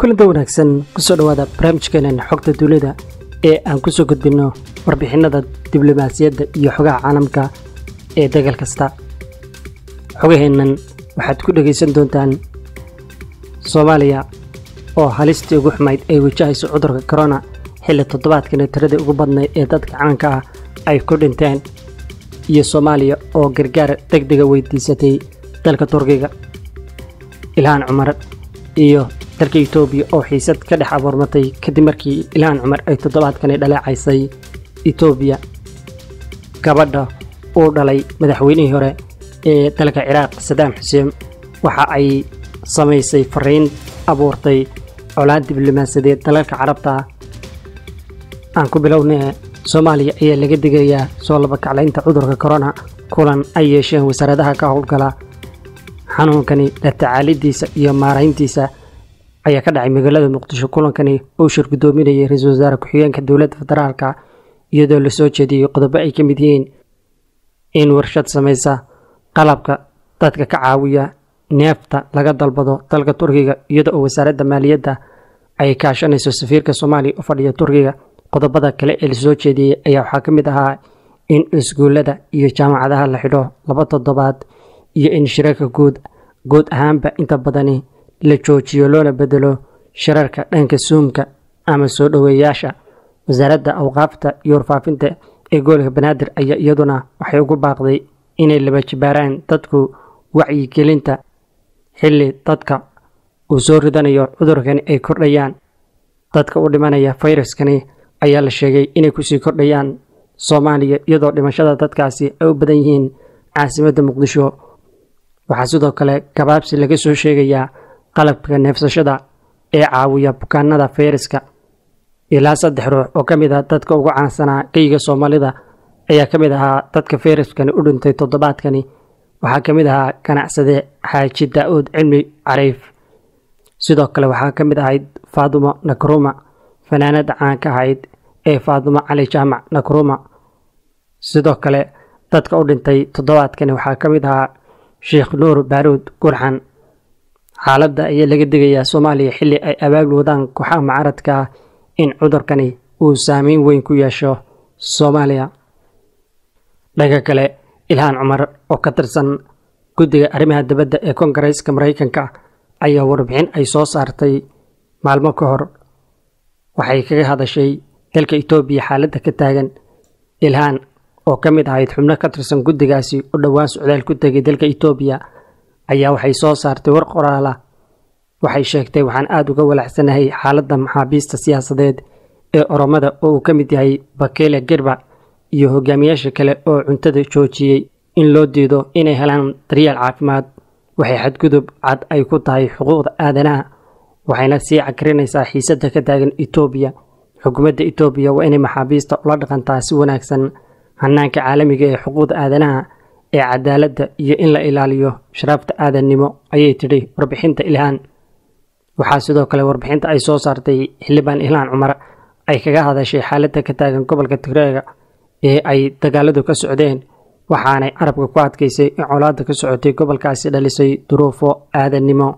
kulanta wanaagsan kusoo dhowaada barnaamijkeenan xogta duulida ee aan kusoo gudbinno warbixinada diblomaasiyadda iyo xogaha caalamka ee dagal kasta xogaheennan waxaad ku dhegaysan doontaan soomaaliya oo halistii ugu xumayd ay wajahayso cudurka korona xilli toddobaadkana tiradii ugu badnayd ee dadka caanka ah ay ku dhinteen iyo soomaaliya oo gargaar deg dega weydiisatay dalka turkiga ilhaan cumar iyo dalka etoobiya oo xiisad ka dhex abuurmatay kadib markii ilhaan cumar ay toddobaadkani dhaleecaysay etoobiya gabadha uu dhalay madaxweynihii hore ee dalka ciraaq sadaam xuseen waxa ay samaysay fariin abuurtay colaan diblomaasiyadeed dalalka carabta aan ku bilownee soomaaliya ayaa laga digayaa soo labakaclaynta cudurka korona kulan ay yeesheen wasaaradaha ka howlgala xanuunkani la tacaalidiisa iyo maarayntiisa ayaa ka dhacay magaalada muqdisho kulankani uu shir guddoominayay ra-iisul wasaare ku-xigeenka dowladda federaalka iyadoo lasoo jeediyey qodobo ay ka mid yihiin in warshad samaysa qalabka dadka ka caawiya neefta laga dalbado dalka turkiga iyada oo wasaaradda maaliyadda ay kaashanayso safiirka soomaaliya u fadhiya turkiga qodobada kale ee lasoo jeediyey ayaa waxaa ka mid ahaa in iskuullada iyo jaamacadaha la xidho laba toddobaad iyo in shirarka guud guud ahaanba inta badani la joojiyo loona bedelo shirarka dhanka suumka ama soo dhoweeyaasha wasaaradda awqaafta iyo warfaafinta ee gobolka banaadir ayaa iyaduna waxay ugu baaqday inay laba jibaaraan dadku wacyigelinta xilli dadka uu soo ridanayo cudurkani ay kordhayaan dadka u dhimanaya fayraskani ayaa la sheegay inay kusii kordhayaan soomaaliya iyadoo dhimashada dadkaasi ay u badan yihiin caasimadda muqdisho waxaa sidoo kale gabaabsi laga soo sheegayaa qalabka neefsashada ee caawiya bukaanada fayraska ilaa saddex ruux oo ka mid ah dadka ugu caansanaa geyga soomaalida ayaa ka mid ahaa dadka fayraskani u dhintay toddobaadkani waxaa ka mid ahaa ganacsade xaaji daa-uud cilmi cariif sidoo kale waxaa ka mid ahayd faadumo nakruma fanaanada caanka ahayd ee faadumo cali jaamac nakruma sidoo kale dadka u dhintay toddobaadkani waxaa ka mid ahaa sheekh nuur baaruud gurxan xaaladda ayaa laga digayaa soomaaliya xilli ay abaabul wadaan kooxaha mucaaradka ah in cudurkani uu saameyn weyn ku yeesho soomaaliya dhanka kale ilhaan cumar oo ka tirsan guddiga arrimaha dibadda ee koongareeska maraykanka ayaa warbixin ay soo saartay maalmo ka hor waxay kaga hadashay dalka etoobiya xaaladda ka taagan ilhaan oo ka mid ahayd xubno ka tirsan guddigaasi u dhowaan socdaal ku tegay dalka etoobiya ayaa waxay soo saartay war qoraala waxay sheegtay waxaan aada uga walaacsanahay xaaladda maxaabiista siyaasadeed ee oromada oo uu ka mid yahay bakele gerba iyo hogaamiyaasha kale oo cuntada joojiyey in loo diido inay helaan daryeel caafimaad waxay xadgudub cad ay ku tahay xuquuqda aadanaha waxayna sii cakarinaysaa xiisadda ka taagan etoobiya xukuumadda etoobiya waa inay maxaabiista ula dhaqantaa si wanaagsan hanaanka caalamiga ee xuquuqda aadanaha ee cadaaladda iyo in la ilaaliyo sharaafta aadannimo ayay tidhi warbixinta ilhaan waxaa sidoo kale warbixinta ay soo saartay xildhibaan ilhaan cumar ay kaga hadashay xaaladda ka taagan gobolka tigreega ee ay dagaaladu ka socdeen waxaanay carabka ku adkaysay in colaadda ka socotay gobolkaasi dhalisay duruufo aadannimo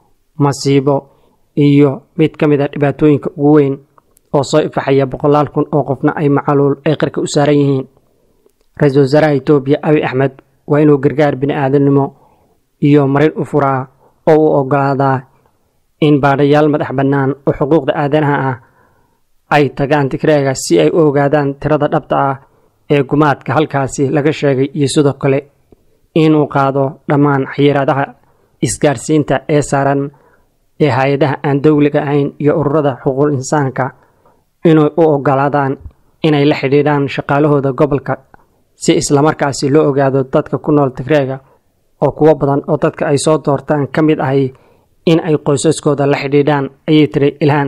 masiibo iyo mid ka mid a dhibaatooyinka ugu weyn oo soo ifaxaya boqolaal kun oo qofna ay macaluul ay qarka u saaran yihiin ra-iisul wasaaraha etoobiya abi axmed waa inuu gargaar bini-aadamnimo iyo marin u furaa oo uu ogolaadaa in baadhayaal madax bannaan oo xuquuqda aadanaha ah ay tagaan tigreega si ay u ogaadaan tirada dhabta ah ee gumaadka halkaasi laga sheegay iyo sidoo kale inuu qaado dhammaan xayiraadaha isgaarsiinta ee saaran ee hay-adaha aan dowliga ahayn iyo ururada xuquuq insaanka inay u ogolaadaan inay la xidhiidhaan shaqaalahooda gobolka si islamarkaasi loo ogaado dadka ku nool tigreega oo kuwo badan oo dadka ay soo doortaan ka mid ahay in ay qoysaskooda la xidhiidhaan ayay tiri ilhaan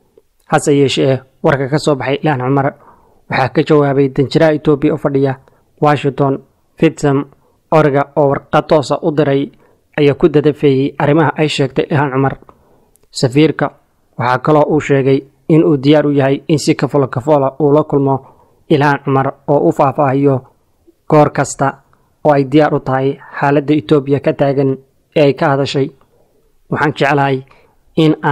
hase yeeshee warka ka soo baxay ilhaan cumar waxaa ka jawaabay danjiraha etoobiya u fadhiya washington fitsam orga oo warqad toosa u diray ayaa ku dadafeeyey arrimaha ay sheegtay ilhaan cumar safiirka waxaa kaloo uu sheegay in uu diyaar u yahay in si kafolo kafoola uu la kulmo ilhaan cumar oo u faahfaahiyo goor kasta oo ay diyaar u tahay xaaladda etoobiya ka taagan ee ay ka hadashay waxaan jeclahay in aan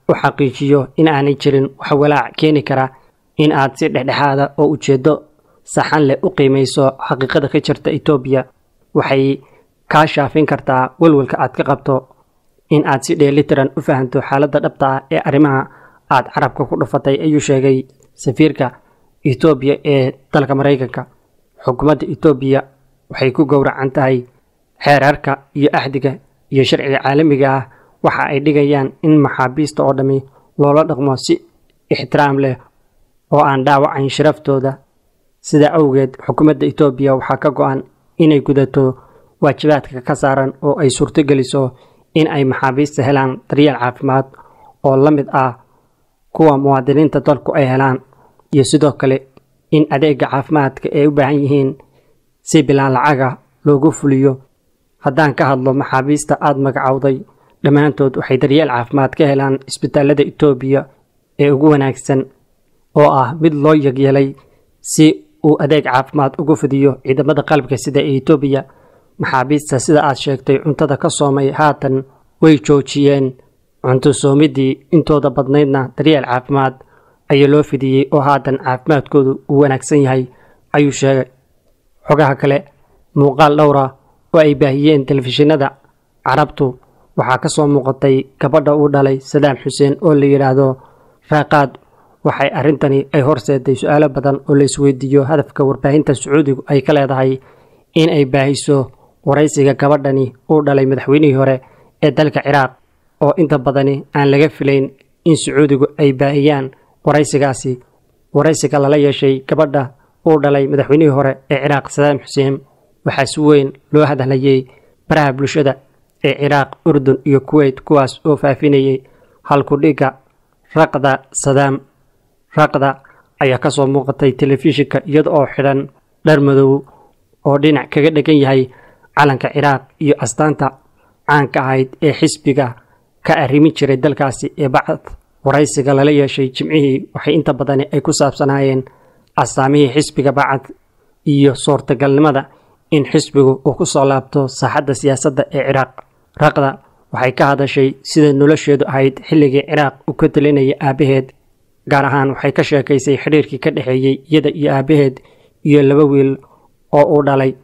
u xaqiijiyo in aanay jirin wax walaac keeni kara in aad si dhexdhexaada oo ujeeddo saxan leh u qiimayso xaqiiqada ka jirta etoobiya waxay kaa shaafin kartaa welwelka aad ka qabto in aad si dheelitiran u fahanto xaaladda dhabta ah ee arrimaha aad carabka ku dhufatay ayuu sheegay safiirka etoobiya ee dalka maraykanka xukuumadda etoobiya waxay ku gowracan tahay xeerarka iyo axdiga iyo sharciga caalamiga ah waxa ay dhigayaan in maxaabiista oo dhammi loola dhaqmo si ixtiraam leh oo aan dhaawacayn sharaftooda sidaa awgeed xukuumadda etoobiya waxaa ka go-an inay gudato waajibaadka ka saaran oo ay suurtogeliso in ay maxaabiista helaan daryeel caafimaad oo la mid ah kuwa muwaadiniinta dalku ay helaan iyo sidoo kale in adeega caafimaadka ay u baahan yihiin si bilaan lacaga loogu fuliyo haddaan ka hadlo maxaabiista aada magacowday dhammaantood waxay daryeel caafimaad ka helaan isbitaalada etoobiya ee ugu wanaagsan oo ah mid loo yagyeelay si uu adeeg caafimaad ugu fidiyo ciidamada qalabka sida ee etoobiya maxaabiista sida aad sheegtay cuntada ka soomay haatan way joojiyeen cunto soomidii intooda badnaydna daryeel caafimaad ayaa loo fidiyey oo haatan caafimaadkoodu uu wanaagsan yahay ayuu sheegay xogaha kale muuqaal dhowra oo ay baahiyeen telefishinada carabtu waxaa ka soo muuqatay gabadha uu dhalay sadaam xuseen oo la yidhaahdo raaqaad waxay arrintani ay horseeday su-aalo badan oo la isweydiiyo hadafka warbaahinta sacuudigu ay ka leedahay in ay baahiso waraysiga gabadhani uu dhalay madaxweynihii hore ee dalka ciraaq oo inta badani aan laga filayn in sacuudigu ay baahiyaan waraysigaasi waraysiga lala yeeshay gabadha uu dhalay madaxweynihii hore ee ciraaq sadaam xuseen waxaa si weyn loo hadlayay baraha bulshada ee ciraaq urdun iyo kuweyt kuwaas oo faafinayay halkudhigga raqda sadaam raqda ayaa ka soo muuqatay telefishinka iyada oo xidhan dhar madow oo dhinac kaga dhegan yahay calanka ciraaq iyo astaanta caanka ahayd ee xisbiga ka arrimi jiray dalkaasi ee bacd waraysiga lala yeeshay jimcihii waxay inta badani ay ku saabsanaayeen astaamihii xisbiga bacad iyo suurtagalnimada in xisbigu uu ku soo laabto saaxadda siyaasadda ee ciraaq raqda waxay ka hadashay sida nolosheedu ahayd xilligii ciraaq uu ka talinayay aabbaheed gaar ahaan waxay ka sheekaysay xidhiirkii ka dhexeeyey iyada iyo aabbaheed iyo laba wiil oo uu dhalay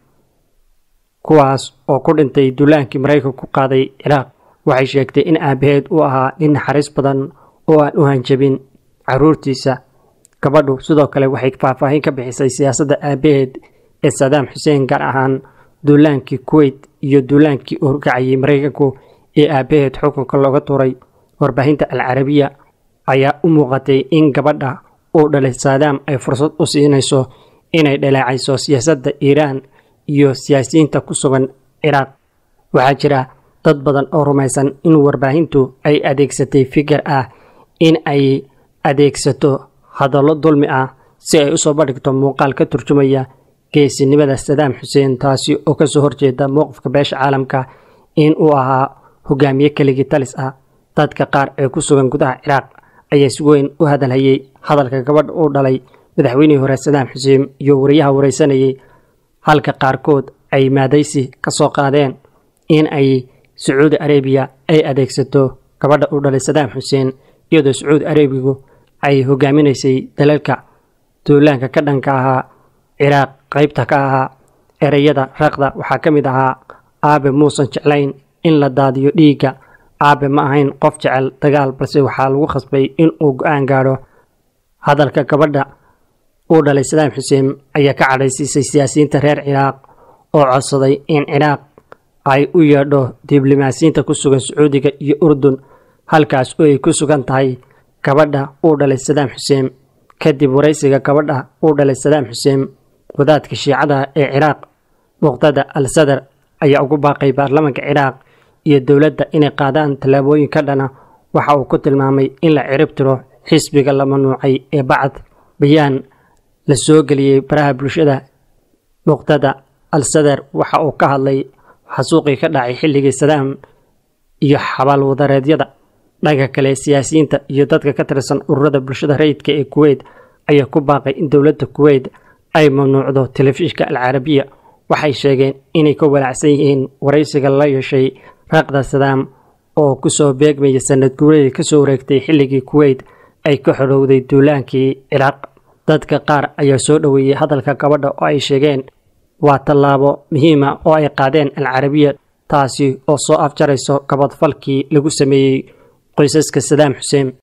kuwaas oo ku dhintay duulaankii maraykanku ku qaaday ciraaq waxay sheegtay in aabbaheed uu ahaa nin naxariis badan oo aan u hanjabin carruurtiisa gabadhu sidoo kale waxay faahfaahin ka bixisay siyaasadda aabbaheed ee sadaam xuseen gaar ahaan duulaankii kuweyt iyo duulaankii uu horkacayay maraykanku ee aabbaheed xukunka looga tuuray warbaahinta alcarabiya ayaa u muuqatay in gabadha uu dhalay saadaam ay fursad u siinayso inay dhaleecayso siyaasadda iiraan iyo siyaasiyiinta ku sugan ciraaq waxaa jira dad badan oo rumaysan in warbaahintu ay adeegsatay fikir ah in ay adeegsato hadallo dulmi ah si ay usoo bandhigto muuqaal ka turjumaya geesinimada sadaam xuseen taasi oo kasoo horjeeda mowqifka beesha caalamka in uu ahaa hogaamiye keligii talis ah dadka qaar ee ku sugan gudaha ciraaq ayaa si weyn u hadalhayay hadalka gabadha uu dhalay madaxweynihii hore sadaam xuseen iyo wariyaha waraysanayay halka qaarkood ay maadaysi ka soo qaadeen in ay sacuudi arabiya ay adeegsato gabadha uu dhalay sadaam xuseen iyadoo sacuudi arabigu ay hogaaminaysay dalalka duulaanka ka dhanka ahaa ciraaq qaybta ka ahaa ereyada raqda waxaa ka mid ahaa aabe muusan jeclayn in la daadiyo dhiigga aabe ma ahayn qof jecel dagaal balse waxaa lagu khasbay in uu go-aan gaadho hadalka gabadha uu dhalay sadaam xuseen ayaa ka cadhaysiisay siyaasiyiinta reer ciraaq oo codsaday in ciraaq ay u yeedho diblomaasiyiinta ku sugan sacuudiga iyo urdun halkaas oo ay ku sugan tahay gabadha uu dhalay sadaam xuseen kadib waraysiga gabadha uu dhalay sadaam xuseen wadaadka shiicada ee ciraaq muqtada al sadar ayaa ugu baaqay baarlamaanka ciraaq iyo dowladda inay qaadaan tallaabooyin ka dhana waxa uu ku tilmaamay in la cirib tiro xisbiga la mamnuucay ee bacad bayaan la soo geliyey baraha bulshada muqtada al sadar waxa uu ka hadlay xasuuqii ka dhacay xilligii sadaam iyo xabaalwadareedyada dhanka kale siyaasiyiinta iyo dadka ka tirsan ururada bulshada rayidka ee kuweyt ayaa ku baaqay in dowladda kuweyt ay mamnuucdo telefishinka alcarabiya waxay sheegeen inay ka walaacsan yihiin waraysiga la yeeshay raaqda sadaam oo ku soo beegmaya sanad guuradii ka soo wareegtay xilligii kuweyt ay ka xorowday duulaankii ciraaq dadka qaar ayaa soo dhoweeyey hadalka gabadha oo ay sheegeen waa tallaabo muhiima oo ay qaadeen alcarabiya taasi oo soo afjarayso gabadfalkii lagu sameeyey qoysaska sadaam xuseen